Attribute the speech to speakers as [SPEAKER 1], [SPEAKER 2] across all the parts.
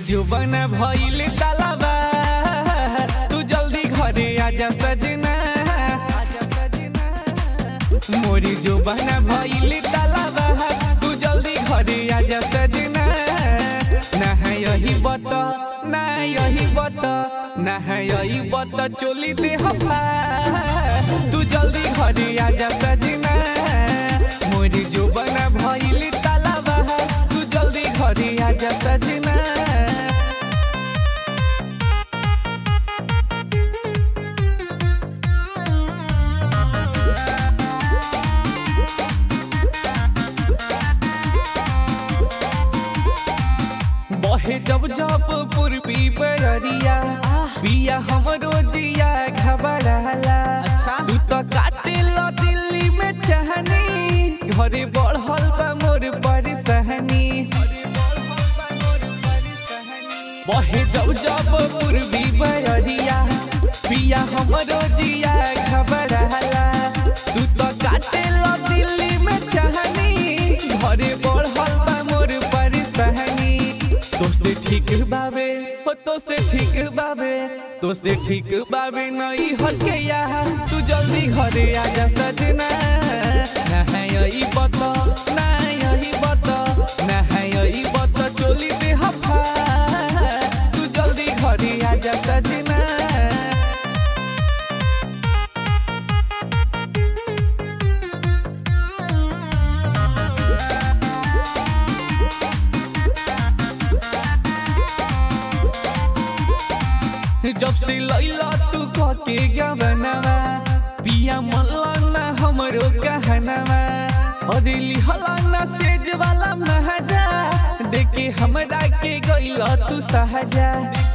[SPEAKER 1] जुबन भइल तालाबा तू जल्दी घरे आजा सजना आजा सजना मोरी जुबन भइल तालाबा तू जल्दी घरे आजा सजना ना है यही बत ना यही बत ना है यही बत चोली दे हफा तू जल्दी घरे आजा सजना मोरी जुबन भइल तालाबा तू जल्दी घरे आजा सजना बहे जब जब पूर्वी बरिया पिया हमरो जिया घबराला तू तो काटे लो दिल्ली में चाहनी घरे बढ़ल बा मोर परेशानी बहे जब जब पूर्वी बरिया पिया हमरो जिया घबराला तू तो काटे लो दिल्ली में चाहनी घरे बढ़ल बा मोर परेशानी दोस्ते ठीक बाबे हो तो से ठीक बाबे दोस्ते ठीक बाबे नहीं हटके यहाँ तू जल्दी घरे आजा सजना ना है यही बत ना यही बत ना है यही बत चोली दे हफा तू जल्दी घरे आजा सजना जब से लैला तू के गवनवा पिया मल्लाना हमरो कहनवा और लिहलाना सेज वाला महजा देखे हमरा के गइला तू सहजा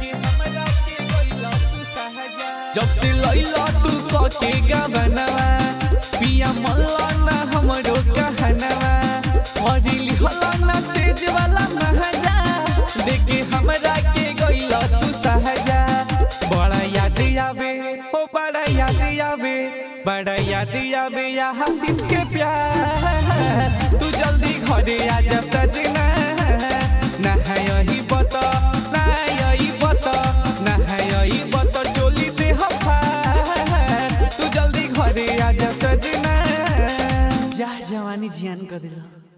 [SPEAKER 1] जब से लैला तू के गवनवा पिया मल्लाना हमरो कहनवा और लिहलाना सेज वाला महजा देखे हमरा के गइला तू सहजा बड़ा याद आवे ओ बड़ा याद आवे बड़ा याद आवे या हसीस के प्यार तू जल्दी घरे आजा सजना ना है यही बता ना यही बता ना है यही बता चोली दे हफा तू जल्दी घरे आजा सजना जा जवानी जियान कर दिला